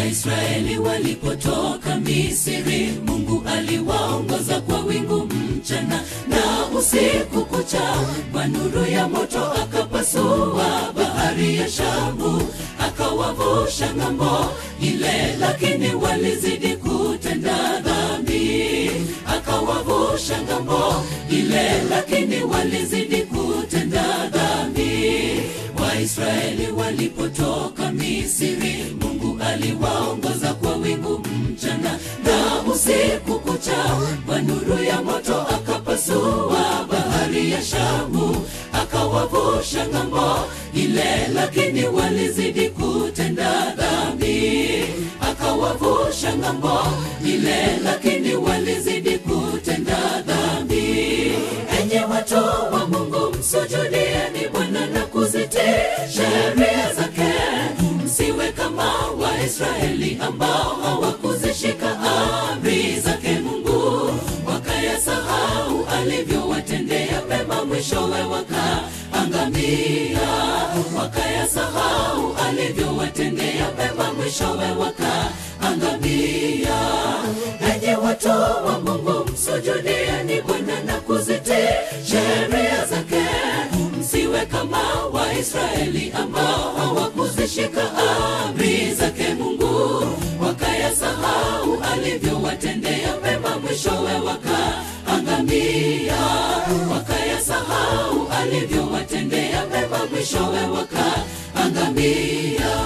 Waisraeli walipotoka Misri, Mungu aliwaongoza kwa wingu mchana na usiku kucha, kwa nuru ya moto akapasua bahari ya Shamu, akawavusha ng'ambo ile, lakini walizidi kutenda dhambi. Akawavusha ng'ambo ile, lakini walizidi kutenda dhambi. Waisraeli walipotoka Misri, Mungu aliwaongoza kwa wingu mchana na usiku kucha, kwa nuru ya moto akapasua bahari ya Shamu, akawavusha ng'ambo ile, lakini walizidi kutenda dhambi. Akawavusha ng'ambo ile, lakini walizidi kutenda dhambi. Enye watu wa Mungu, msujudieni Bwana na kuzitii sheria zake, msiwe kama Waisraeli ambao hawakuzishika amri zake Mungu, wakayasahau alivyowatendea mema, mwishowe wakaangamia. Wakayasahau alivyowatendea mema, mwishowe wakaangamia. Enyi watu wa Mungu, msujudieni Bwana na kuzitii sheria zake, msiwe kama Waisraeli ambao hawakuzishika amri zake Mungu, wakayasahau alivyowatendea mema, mwishowe wakaangamia. Wakayasahau alivyowatendea mema, mwishowe wakaangamia.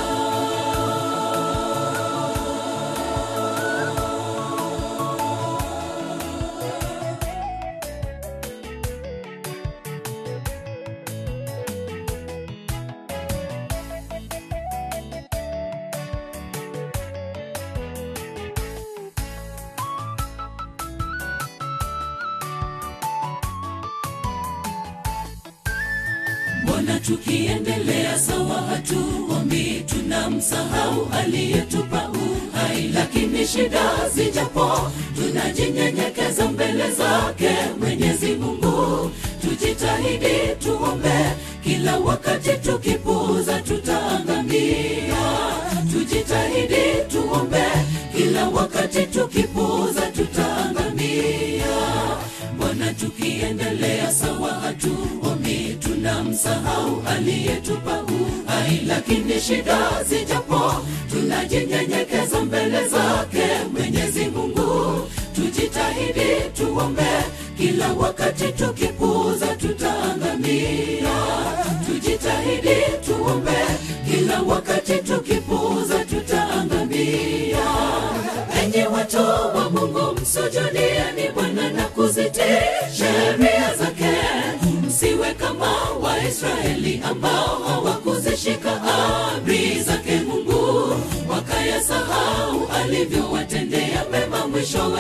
Mbona tukiendelea sawa hatuombi, tunamsahau aliyetupa uhai. Lakini shida zijapo, tunajinyenyekeza mbele zake Mwenyezi Mungu. Tujitahidi tuombe kila wakati, tukipuuza tutaangamia. Tujitahidi tuombe kila wakati, tukipuuza tutaangamia. Mbona tukiendelea sawa hatuombi, tunamsahau aliyetupa uhai. Lakini shida zijapo, tunajinyenyekeza mbele zake Mwenyezi Mungu. Tujitahidi tuombe kila wakati, tukipuuza tutaangamia. Tujitahidi tuombe kila wakati, tukipuuza tutaangamia. Enyi watu wa Mungu, msujudieni Bwana na kuzitii sheria zake, msiwe kama Waisraeli ambao hawakuzishika amri zake Mungu, wakayasahau alivyowatendea mema, mwishowe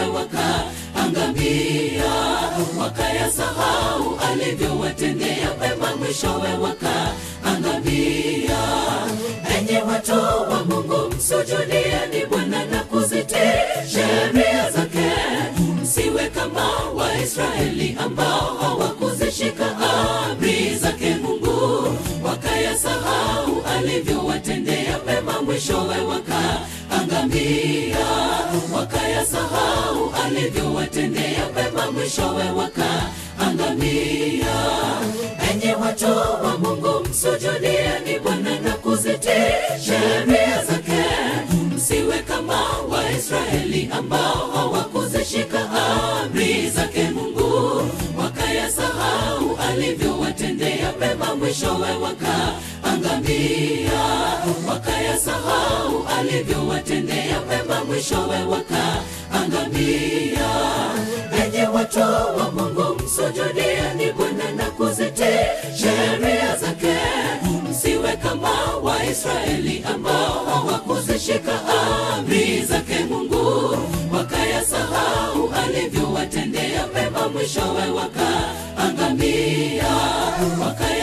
wakaangamia. Wakayasahau alivyowatendea mema, mwishowe wakaangamia. Enyi watu wa Mungu, msujudieni Bwana na kuzitii sheria zake, msiwe kama Waisraeli ambao hawakuzishika amri zake Mungu, wakayasahau alivyowatendea mema, mwishowe wakaangamia. Wakayasahau alivyowatendea mema, mwishowe wakaangamia. Enyi watu wa Mungu, msujudieni Bwana na kuzitii sheria zake, msiwe kama Waisraeli ambao hawakuzishika amri zake Mungu, wakayasahau alivyowatendea mema, mwishowe wakaangamia. Wakayasahau alivyowatendea mema, mwishowe wakaangamia. Enyi watu wa Mungu, msujudieni Bwana na kuzitii sheria zake, msiwe kama Waisraeli ambao hawakuzishika amri zake Mungu, wakayasahau alivyowatendea mema, mwishowe wakaangamia.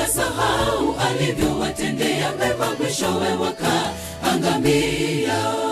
Wakayasahau alivyowatendea mema, mwishowe wakaangamia.